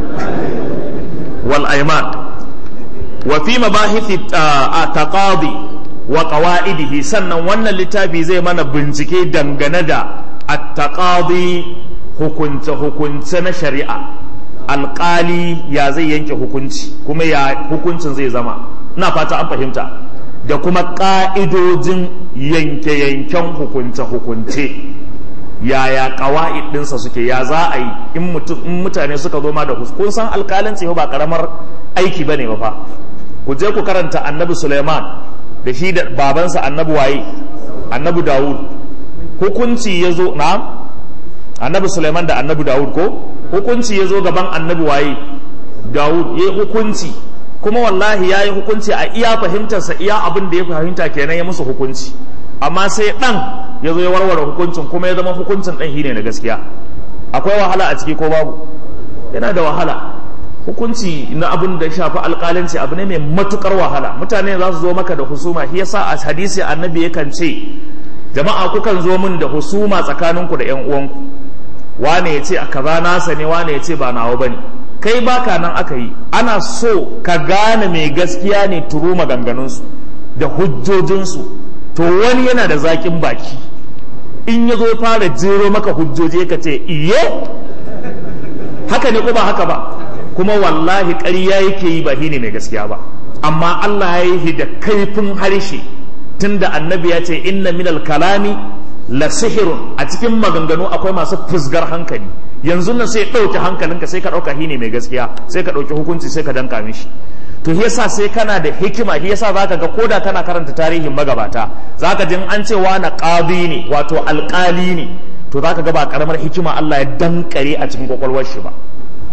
wal aiman wa fi mabahithi taqadi wa qawaidihi sannan wannan littafi zai mana bincike dangane da at-taqadi hukunce hukunce na shari'a alƙali ya zai yanke hukunci kuma ya hukuncin zai zama ina fata an fahimta da kuma ƙa'idojin yanke-yanken hukunce-hukunce yaya ƙawa'id ɗinsa suke ya za a yi in mutane suka zo ma da kun san alƙalanci ba ƙaramar aiki ba ne ba fa ku je ku karanta annabi suleiman da shi da babansa annabi waye annabi dawud hukunci ya zo na annabi suleiman da annabi dawud ko hukunci ya zo gaban annabi waye dawud ya hukunci kuma wallahi ya yi hukunci a iya fahimtarsa iya abin da ya fahimta kenan ya musu hukunci amma sai ɗan ya zo ya warware hukuncin kuma ya zama hukuncin ɗan shi ne na gaskiya akwai wahala a ciki ko babu yana da wahala hukunci na abin da shafi alƙalanci abu ne mai matukar wahala mutane za su zo maka da husuma shi yasa a hadisi annabi yakan ce jama'a kukan zo min da husuma tsakaninku da yan uwanku wane ya ce a kaza nasa ne wane ya ce ba nawa bane kai baka nan aka yi ana so ka gane mai gaskiya ne turu maganganunsu da hujjojinsu to wani yana da zaƙin baki in ya zo fara jero maka hujjoji ka ce iye haka ne ko ba haka ba kuma wallahi ƙarya yake yi ba ne mai gaskiya ba amma Allah ya yi da kaifin harshe tunda annabi ya ce inna minal kalami la sihirun a cikin maganganu akwai masu fusgar hankali yanzu nan sai ɗauke hankalinka sai ka ɗauka ne mai gaskiya sai ka ɗauki hukunci sai ka danka mishi to yasa sai kana da hikima yasa zaka ga koda kana karanta tarihin magabata zaka jin an ce na qadi ne wato alƙali ne to zaka ga ba karamar hikima Allah ya dankare a cikin kwakwalwar shi ba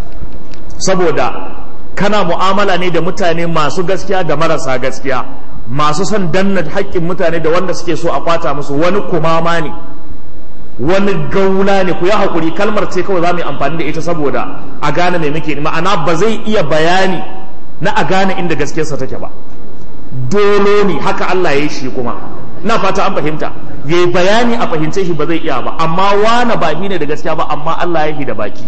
saboda kana mu'amala ne da mutane masu gaskiya da marasa gaskiya masu son danna haƙƙin mutane da wanda suke so a kwata musu wani kumama ne wani gauna ne ku ya haƙuri kalmar ce kawai za mu yi amfani da ita saboda a gane mai muke ma'ana ba zai iya bayani na a gane inda gaskiyarsa take ba dolo ne haka Allah ya yi shi kuma na fata an fahimta ya yi bayani a fahimce shi ba zai iya ba amma wane ba ne da gaskiya ba amma Allah ya yi da baki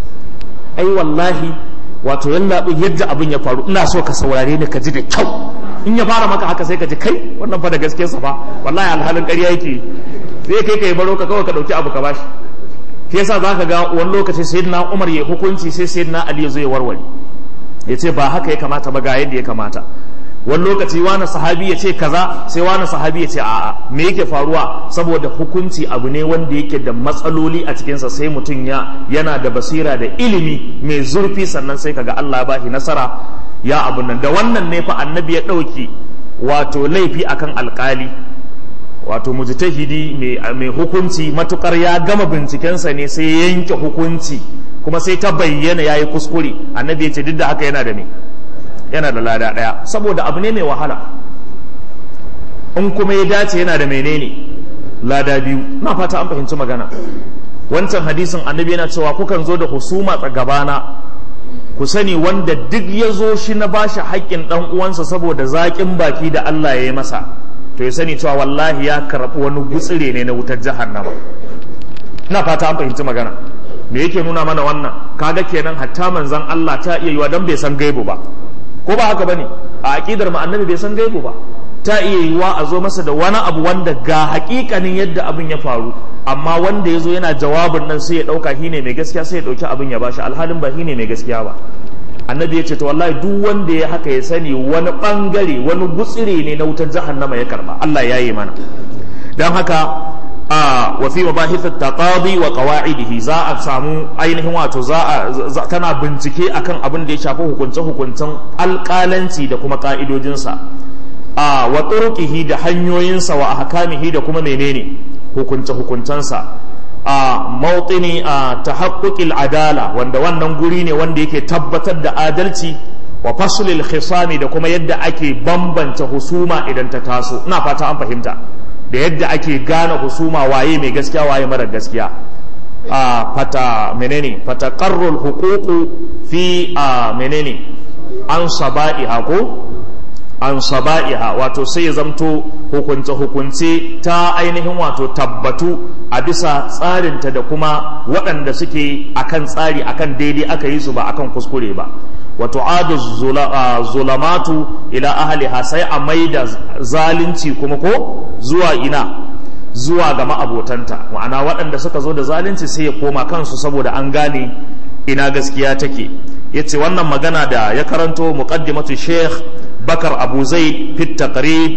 ai wallahi wato yalla yadda abin ya faru ina so ka saurare ni ka ji da kyau in ya fara maka haka sai ka ji kai wannan fa da gaske sa fa wallahi alhalin ƙarya yake sai kai kai baro ka kawai ka dauki abu ka bashi shi yasa zaka ga wani lokaci sayyidina Umar ya hukunci sai sayyidina Ali ya zo ya warware ya ce ba haka ya kamata ba ga yadda ya kamata wani lokaci wani sahabi ya ce kaza sai wani sahabi ya ce a'a me yake faruwa saboda hukunci abu ne wanda yake da matsaloli a cikinsa sai mutum ya yana da basira da ilimi mai zurfi sannan sai kaga Allah ba shi nasara ya abu nan da wannan ne fa annabi ya ɗauki wato laifi akan alkali wato mujtahidi mai hukunci matukar ya gama bincikensa ne sai ya yanke hukunci kuma sai ta bayyana yayi kuskure annabi ya ce duk da haka yana da me yana da lada ɗaya saboda abu ne mai wahala in kuma ya dace yana da menene lada biyu na fata an fahimci magana wancan hadisin annabi yana cewa kukan zo da husuma gabana ku sani wanda duk ya zo shi na bashi haƙƙin ɗan uwansa saboda zaƙin baki da Allah ya yi masa to ya sani cewa wallahi ya karɓi wani gutsire ne na wutar jahannama na fata an fahimci magana me yake nuna mana wannan kaga kenan hatta manzon Allah ta iya yiwa dan bai san gaibu ba ko ba haka bane a aqidar mu annabi bai san gaibu ba ta iya yiwa a zo masa da wani abu wanda ga hakikanin yadda abin ya faru amma wanda ya zo yana jawabin nan sai ya dauka shi ne mai gaskiya sai ya dauki abin ya bashi alhalin ba shi ne mai gaskiya ba annabi ya ce to wallahi duk wanda ya haka ya sani wani bangare wani gutsire ne na wutar jahannama ya karba Allah ya yi mana dan haka a wa fi mabahith at-taqadi wa qawa'idihi za a samu ainihin wato za a tana bincike akan abin da ya shafi hukunce hukuncen alƙalanci da kuma ka'idojinsa a wa turuqihi da hanyoyinsa wa ahkamihi da kuma menene hukunce hukuncensa a mawtini a tahaqquqil adala wanda wannan guri ne wanda yake tabbatar da adalci wa faslil khisami da kuma yadda ake bambanta husuma idan ta taso ina fata an fahimta da yadda ake gane husuma waye mai gaskiya waye mara gaskiya a fata menene fata qarrul huququ fi a menene an saba'iha ko an saba'iha wato sai ya zamto hukunce hukunce ta ainihin wato tabbatu a bisa tsarinta da kuma waɗanda suke akan tsari akan daidai aka yi su ba akan kuskure ba wato adu zulamatu ila ahliha sai a maida zalunci kuma ko zuwa ina zuwa ga ma'abotanta ma'ana waɗanda suka zo da zalunci sai ya koma kansu saboda an gane ina gaskiya take yace wannan magana da ya karanto muqaddimatu sheikh bakar abu zaid fit taqrib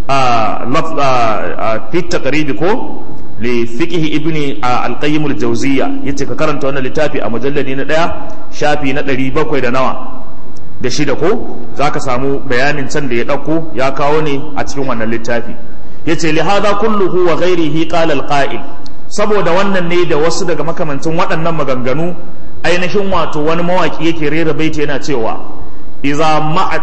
fit taqrib ko li fiqh ibni al-qayyim al-jawziyya yace ka karanta wannan littafi a mujalladi na daya shafi na 700 da nawa da shida ko zaka samu bayanin can da ya dauko ya kawo ne a cikin wannan littafi yace li hada kulluhu wa ghairihi qala al-qa'il saboda wannan ne da wasu daga makamancin waɗannan maganganu ainihin wato wani mawaki yake rera baiti yana cewa idza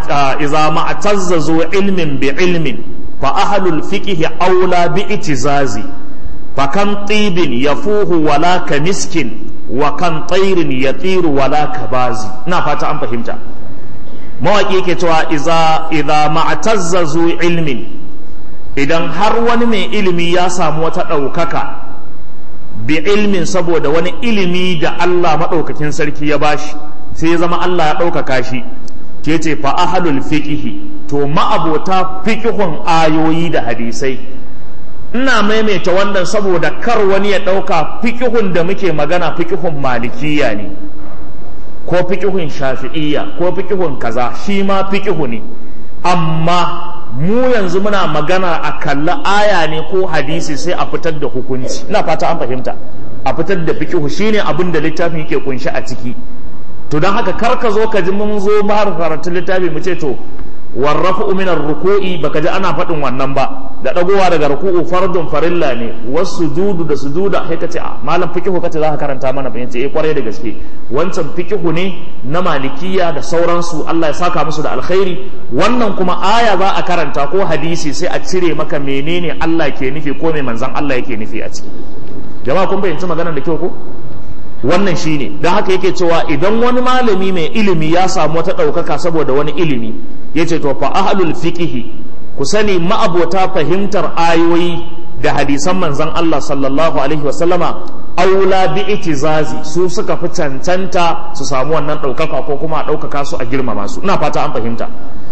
ma'tazzazu ilmin bi ilmin fa ahlul fiqhi aula bi itizazi fa kan tibin yafuhu wala ka miskin wa kan tairin yatiru wala ka bazi ina fata an fahimta mawaki yake cewa idza idza ma'tazzazu ilmin idan har wani mai ilimi ya samu wata ɗaukaka bi ilmin saboda wani ilimi da Allah maɗaukakin sarki ya bashi sai ya zama Allah ya ɗaukaka shi ke ce fa ahalul fiqihi to ma'abota fiqihun ayoyi da hadisai ina maimaita wannan saboda kar wani ya ɗauka fiqihun da muke magana fiqihun malikiya ne ko fiqihun shafi'iyya ko fiqihun kaza shi ma fiqihu ne amma mu yanzu muna magana a kalla aya ne ko hadisi sai a fitar da hukunci ina fata an fahimta a fitar da fiqhu shine abin da littafin yake kunshi a ciki to don haka kar ka zo ka ji mun zo har karatun littafi mu ce to warrafu min ruku'i baka ji ana faɗin wannan ba da dagowa daga ruku'u fardun farilla ne wasu sujudu da sujuda sai ka ce a malam fiqhu kace za ka karanta mana bayan ce eh kwarai da gaske wancan fiqhu ne na malikiya da sauransu Allah ya saka musu da alkhairi wannan kuma aya za a karanta ko hadisi sai a cire maka menene Allah ke nufi ko mai manzon Allah yake nufi a ciki jama'a kun bayyanci maganar da kyau ko wannan shine don haka yake cewa idan wani malami mai ilimi ya samu wata ɗaukaka saboda wani ilimi ya ce to fa ahlul fiqihi ku sani ma'abota fahimtar ayoyi da hadisan manzon Allah sallallahu alaihi wasallama aula bi itizazi su suka fi cancanta su samu wannan ɗaukaka ko kuma a ɗaukaka su a girmama su ina fata an fahimta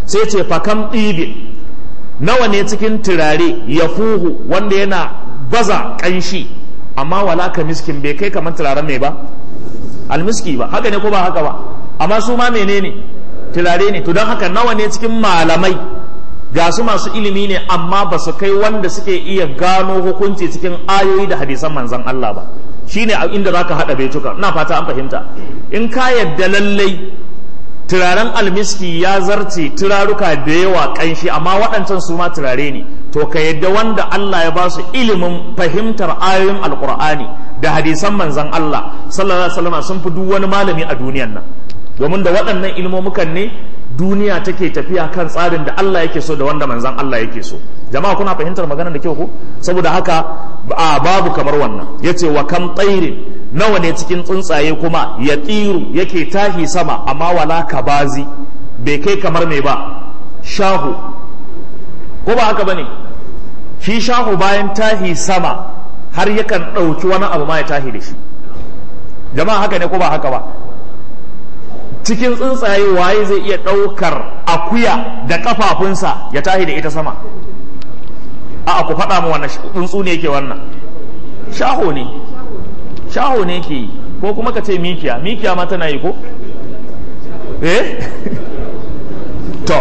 sai ce fakam ɗibin nawa ne cikin turare ya fuhu wanda yana baza ƙanshi amma wala ka miskin bai kai kamar turaren mai ba almiski ba haka ne ko ba haka ba amma su ma menene turare ne to don haka nawa ne cikin malamai ga su masu ilimi ne amma ba su kai wanda suke iya gano hukunci cikin ayoyi da hadisan manzan Allah ba shine inda zaka hada baituka ina fata an fahimta in ka yadda lallai turaren almiski ya zarce turaruka da yawa kanshi amma waɗancan su ma turare ne to ka yadda wanda Allah ya ba su ilimin fahimtar ayoyin alkur'ani da hadisan manzan Allah sallallahu alaihi wasallam sun fi duk wani malami a duniyan nan domin da waɗannan ilmomukan ne duniya take tafiya kan tsarin da Allah yake so da wanda manzan Allah yake so jama'a kuna fahimtar maganar da kyau ko saboda haka a babu kamar wannan yace wa kam tsairin nawa ne cikin tsuntsaye kuma ya tsiru yake tahi sama amma wala kabazi bai kai kamar me ba shahu ko ba haka bane shi shahu bayan tahi sama har yakan ɗauki wani abu ma ya tahi da shi jama'a haka ne ko ba haka ba cikin tsuntsaye waye zai iya ɗaukar akuya da kafafunsa ya tahi da ita sama a ku faɗa mu wannan tsuntsu ne yake wannan shaho ne shaho ne ke yi ko kuma ka ce mikiya mikiya ma tana yi ko eh to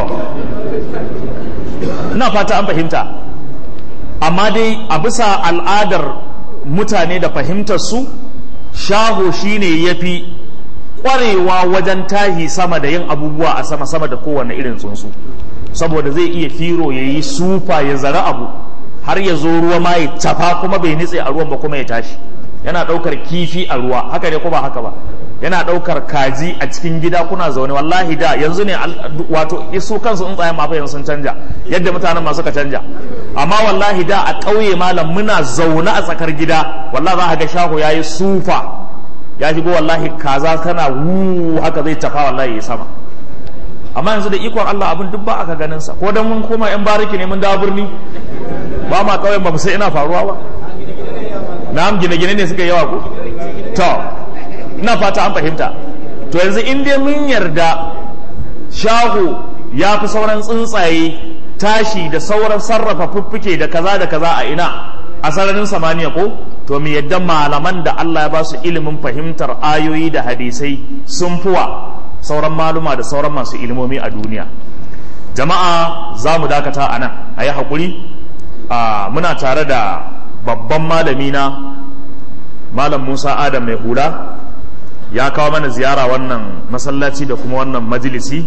na fata an fahimta amma dai a bisa al'adar mutane da fahimtar su shaho shine ya fi kwarewa wajen tahi sama da yin abubuwa a sama sama da kowane irin tsuntsu saboda zai iya firo ya yi sufa ya zara abu har ya zo ruwa ma ya tafa kuma bai nitse a ruwan ba kuma ya tashi yana ɗaukar kifi a ruwa haka ne ko ba haka ba yana ɗaukar kaji a cikin gida kuna zaune wallahi da yanzu ne wato isu kansu tsuntsayen mafa yanzu sun canja yadda mutanen masu ka canja amma wallahi da a ƙauye malam muna zaune a tsakar gida wallahi za ka ga shaho ya yi sufa ya shigo wallahi kaza tana wu haka zai tafa wallahi ya sama amma yanzu da ikon Allah abin duk ba aka ganin sa ko dan mun koma yan bariki ne mun dawo birni ba ma kauyen ba mu sai ina faruwa ba na'am gine-gine ne suka yawa ko to ina fata an fahimta to yanzu in dai mun yarda shahu ya fi sauran tsuntsaye tashi da sauran sarrafa fuffuke da kaza da kaza a ina a sararin samaniya ko to mu yadda malaman da Allah ya ba su ilimin fahimtar ayoyi da hadisai sun fuwa sauran maluma da sauran masu ilimomi a duniya jama'a za mu dakata a nan a yi haƙuri muna tare da babban malami na malam musa adam mai hula ya kawo mana ziyara wannan masallaci da kuma wannan majalisi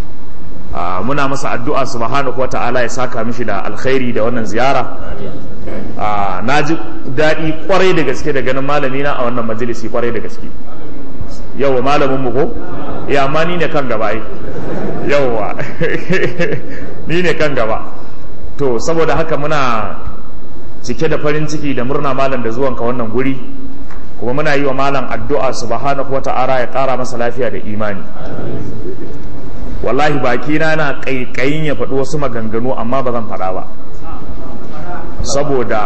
muna masa addu'a subhanahu wa ta'ala ya saka mishi da alkhairi da wannan ziyara na ji daɗi kwarai da gaske da ganin malami na a wannan majalisi kwarai da gaske yau malamin mu ko ya amma ni ne kan gaba ai yauwa ni ne kan gaba to saboda haka muna cike da farin ciki da murna malam da zuwanka wannan guri kuma muna yi wa malam addu'a subhanahu wata'ala ya ƙara masa lafiya da imani wallahi bakina na ƙaiƙayin ya faɗi wasu maganganu amma ba zan faɗa ba saboda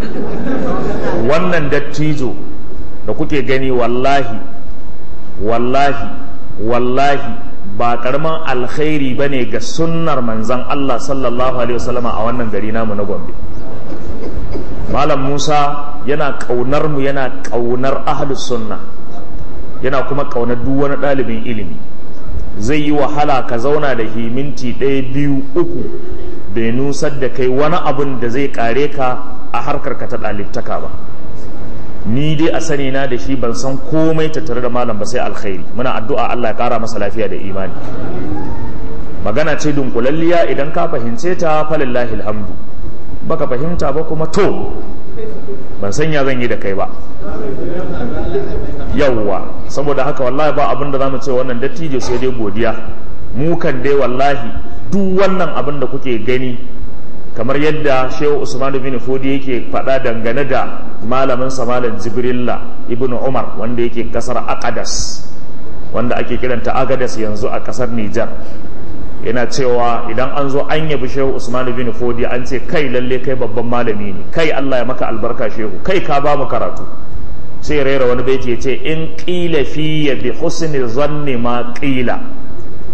wannan dattijo da kuke gani wallahi wallahi wallahi ba karaman alkhairi ba ne ga sunnar manzan Allah sallallahu alaihi wasallama a wannan gari namu na Gombe Malam Musa yana ƙaunar mu yana ƙaunar ahlus sunna yana kuma ƙaunar duk wani ɗalibin ilimi zai yi wahala ka zauna da himinti ɗaya biyu uku bai nusar da kai wani abun da zai kare ka a harkar ka ta ɗalibtaka ba ni dai a sani na da shi ban san komai tattare da malam ba sai alkhairi muna addu'a Allah ya kara masa lafiya da imani magana ce dunkulalliya idan ka fahimce ta falillahi alhamdu baka fahimta ba kuma to ban san ya zan yi da kai ba yawwa saboda haka wallahi ba abin da zamu ce wannan dattijo sai dai godiya mu kan dai wallahi duk wannan abin da kuke gani kamar yadda shehu usman bin fodi yake faɗa dangane da malamin malam jibrilla ibn umar wanda yake kasar akadas wanda ake kiranta agadas yanzu a kasar nijar yana cewa idan an zo an yabi shehu usman bin fodi an ce kai lalle kai babban malami ne kai allah ya maka albarka shehu kai ka ba mu karatu sai raira wani baiti ya ce in qila fi bi husni zanni ma qila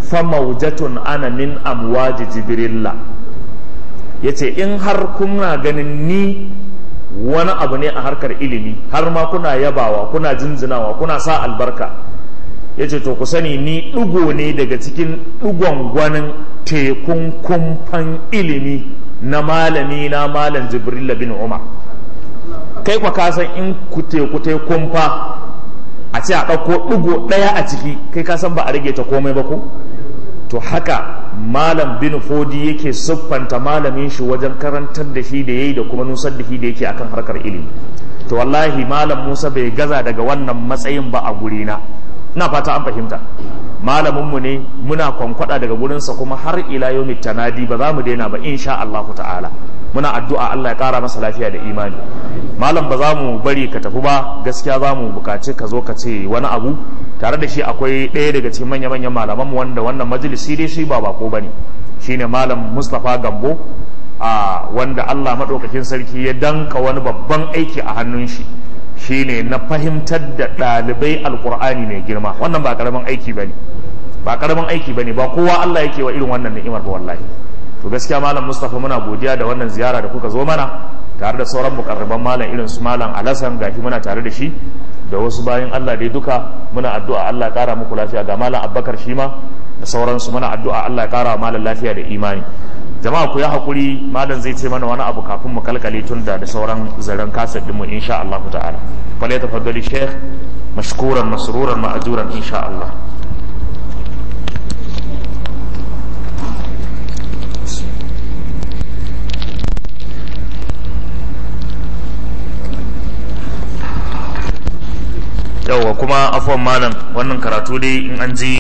fa maujatun ana min amwaji jibrilla yace in har kuna ganin ni wani abu ne a harkar ilimi har ma kuna yabawa kuna jinjinawa kuna sa albarka yace to ku sani ni ɗigo ne daga cikin ɗigon gwanin tekun kumfan ilimi na malami na malam jibrilla bin umar kai kwa kasan in ku teku kumfa a ce a ɗauko ɗigo ɗaya a ciki kai ka san ba a rage ta komai ba ko to haka malam bin fodi yake siffanta malamin shi wajen karantar da shi da yayi da kuma nusar da shi da yake akan harkar ilimi to wallahi malam musa bai gaza daga wannan matsayin ba a gurina ina fata an fahimta malaminmu ne muna kwankwada daga gurinsa kuma har ila yau tanadi ba za mu daina ba insha Allah ta'ala muna addu'a Allah ya kara masa lafiya da imani malam ba za mu bari ka tafi ba gaskiya za mu bukaci ka zo ka ce wani abu tare da shi akwai ɗaya daga cikin manya-manyan malaman mu wanda wannan majalisi dai shi ba bako bane shine malam Mustapha Gambo a wanda Allah madaukakin sarki ya danka wani babban aiki a hannun shi shine na fahimtar da ɗalibai alkur'ani mai girma wannan ba karamin aiki bane ba karamin aiki bane ba kowa Allah yake wa irin wannan ni'imar ba wallahi to gaskiya malam Mustafa muna godiya da wannan ziyara da kuka zo mana tare da sauran mukarraban malam irin su malam Alasan gashi muna tare da shi da wasu bayan Allah dai duka muna addu'a Allah ya kara muku lafiya ga malam Abubakar shi ma da sauransu muna addu'a Allah ya kara malam lafiya da imani jama'a ku yi hakuri malam zai ce mana wani abu kafin mu kalkale tun da da sauran zaren kasar dinmu insha Allah ta'ala fale tafaddali sheikh mashkuran masruran ma'ajuran insha Allah yauwa kuma afuwan malam wannan karatu dai in an ji